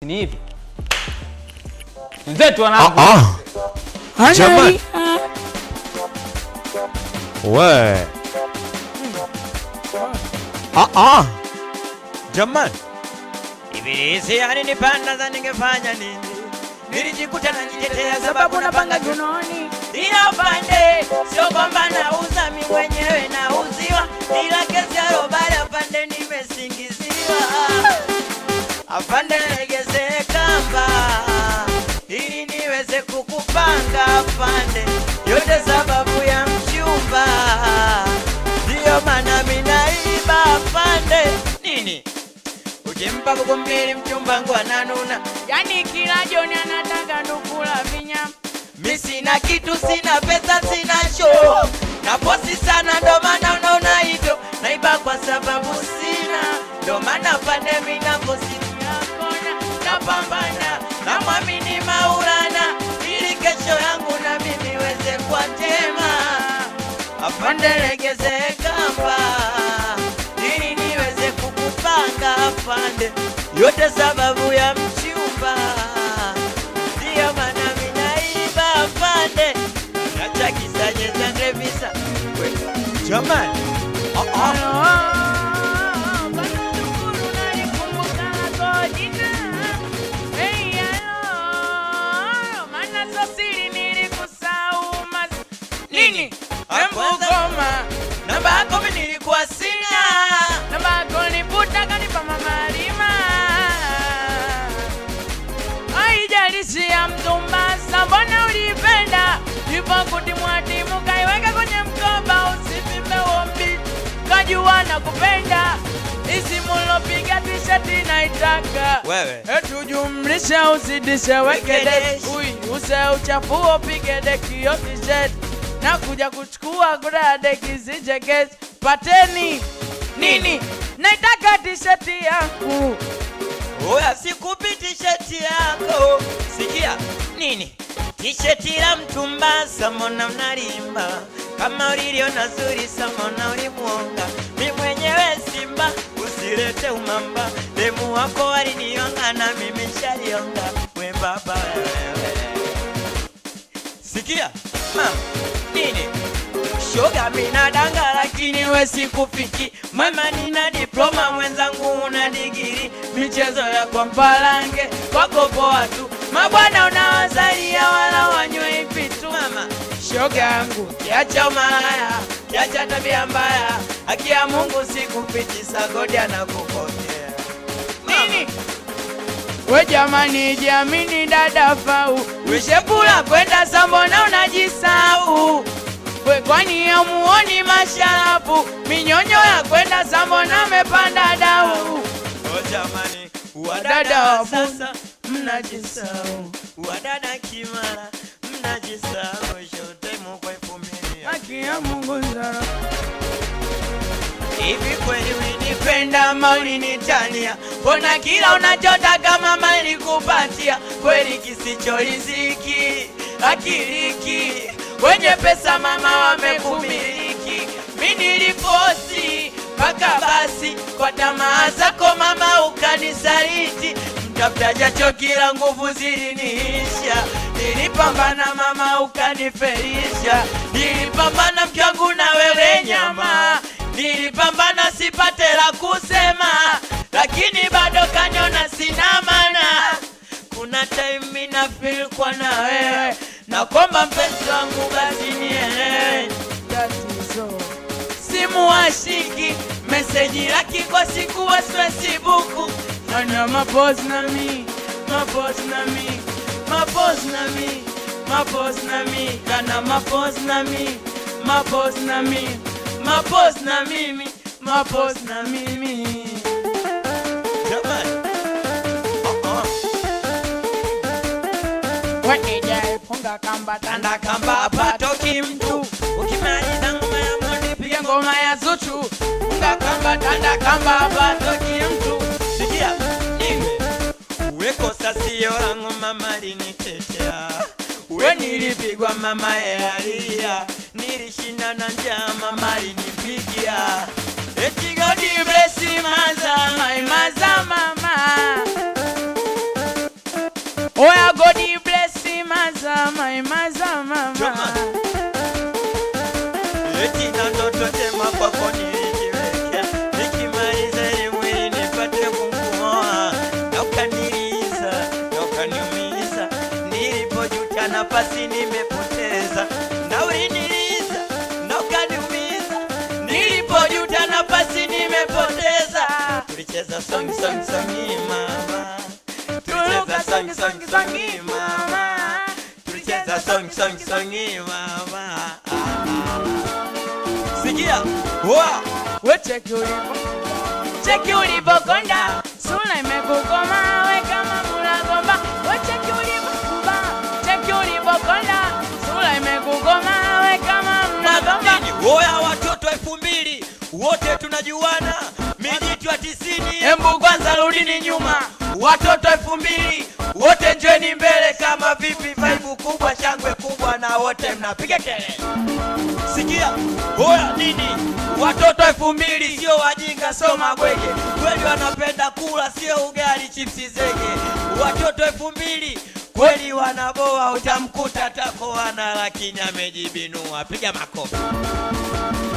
Ni hivi. Wenzetu wanangu. Ah, Jamani. we. Ah, ah. Jamani. Ibilisi alinipanda za ningefanya nini? Nilijikuta najitetea sababu napanga junoni. Ila upande sio kwamba nauza mi mwenyewe nauziwa, ila kesi ya robali apande nimesingiziwa. Afande legeze kamba ili niweze kukupanga afande, yote sababu ya mchumba, ndiyo maana minaiba afande. Nini ukimpa buku mbili mchumba wangu ananuna Yani kila jioni anataka ndukula vinyama. Mi sina kitu, sina pesa, sina show. Naposi sana ndo maana unaona hivyo. Naiba kwa sababu sina, ndo maana pande mi naposi Nakona napambana, namwamini Maulana ili kesho yangu na mimi weze kwa tema. Afande legeze kamba ili niweze kukupanga afande, yote sababu ya mchumba, ndiyo maana minaiba afande, nacha kisanye za ndevisa Jamani. Ah, ah. Nini? Embu Kwanza- goma namba yako mi nilikuwa sina namba yako niputa kanipa mama Halima. Haijalishi ya mtumbasa, mbona ulipenda ipo kutimwatimu, kaiweka kwenye mkoba, usipime ombi, kajua na kupenda isimulopiga tishati naitaka wewe etujumlishe uzidishe wekede Wekedeshi. Ui, use uchafuo pige deki yo t-shirt na kuja kuchukua kura deki zijeketi pateni nini naitaka tisheti yangu Oya, sikupi tisheti yako. Sikia nini? Tisheti la mtumba samona unalimba kama uliliona zuri samona ulimwonga. Mi mwenyewe Simba, usilete umamba. Demu wako walinionga na mimi shalionga. We baba wewe. Sikia mama, nini? Shoga mina danga lakini we sikufiki. Mama nina diploma mwenzangu una digiri. Michezo ya kwa mpalange kwako poa tu. Mabwana unawazalia wala wanywe vitu mama. Shoga yangu kiacha umalaya, kiacha tabia mbaya. Haki ya Mungu sikupiti sagodi anakupokea. nini we jamani jiamini dada fau wishepula kwenda sambona unajisau we kwani amuoni masharafu minyonyo ya kwenda sambona mepanda dau Oh jamani, Wadada wadada wa wa sasa mnajisahau, wadada kimara mnajisahau, shote mukwa elfu mbili ya haki ya mungu zara Hivi kweli ulinipenda ama ulinitania? Mbona kila unachotaka mama nilikupatia? Kweli kisicho riziki akiliki, wenye pesa mama wamekumiliki. Mi nilifosi mpaka basi kwa tamaa zako mama ukanisaliti. Mtafuta jacho kila nguvu ziliniisha, nilipambana mama ukanifelisha, nilipambana mke wangu na wewe nyama nilipambana sipate la kusema, lakini bado kanyona sina mana. Kuna time mina feel kwa na wewe, na kwamba mpenzi wangu basi nielewe tatizo simu washiki meseji laki kwa siku wa Facebook ana mapozi na mi mapos na mi mapos na mi mapos na mi kana mapos na mi mapos na mi mapos na mimi mapos na mimi jamani uh-uh. wenijaifunga kamba tanda kamba hapatoki mtu ukimaliza ngoma ya mondi piga ngoma ya zuchu funga kamba tanda kamba hapatoki mtu sikia nime uwekosa sio langu mama linitetea we nilipigwa mama yealia nilishinda na njaa mama linipigia eti God bless maza my maza mama Oya God bless mazama mazama Jamani. Eti na ndoto njema kwako nilijiwekea, nikimaliza elimu hii nipate kukuoa, na ukaniliza na ukaniumiza, nilipojuta nafasi nimepoteza, na uliniliza na ukaniumiza, nilipojuta nafasi nimepoteza. Tulicheza song song song mama, tulicheza song song song mama, tulicheza song song song mama. Sikia, wa We cheki ulivo cheki ulivokonda sura imekukoma we kama mulagomba we cheki ulivokuba cheki ulivokonda sura imekukoma we kama mulagomba Nini? Oya watoto elfu mbili wote tunajuana, mijitu ya tisini. Embu kwanza rudini nyuma Watoto elfu mbili wote njweni mbele, kama vipi? Vaibu kubwa, shangwe kubwa, na wote mnapiga kelele. Sikia, oya nini? Watoto elfu mbili sio wajinga, sio mabwege, kweli wanapenda kula, sio ugali, chipsi zege. Watoto elfu mbili kweli wanaboa, utamkuta takoana, lakini amejibinua. Piga makofi.